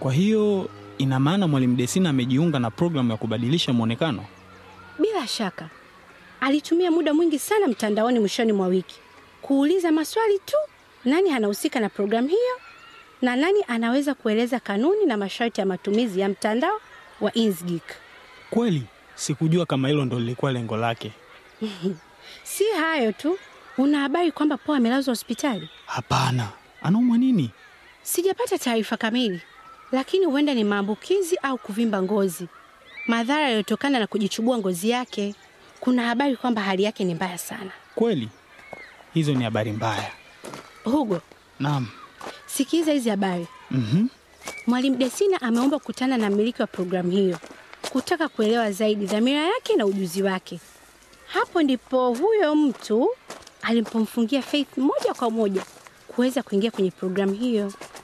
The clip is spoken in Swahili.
Kwa hiyo ina maana mwalimu Desina amejiunga na programu ya kubadilisha mwonekano? Bila shaka alitumia muda mwingi sana mtandaoni mwishoni mwa wiki kuuliza maswali tu, nani anahusika na programu hiyo na nani anaweza kueleza kanuni na masharti ya matumizi ya mtandao wa Inkscape. Kweli sikujua kama hilo ndo lilikuwa lengo lake. Si hayo tu, una habari kwamba Po amelazwa hospitali? Hapana, anaumwa nini? Sijapata taarifa kamili, lakini huenda ni maambukizi au kuvimba ngozi, madhara yaliyotokana na kujichubua ngozi yake. Kuna habari kwamba hali yake ni mbaya sana. Kweli hizo ni habari mbaya. Hugo, Naam. sikiza hizi habari. Mhm. Mwalimu Desina ameomba kukutana na mmiliki wa programu hiyo kutaka kuelewa zaidi dhamira yake na ujuzi wake. Hapo ndipo huyo mtu alipomfungia Faith moja kwa moja kuweza kuingia kwenye programu hiyo.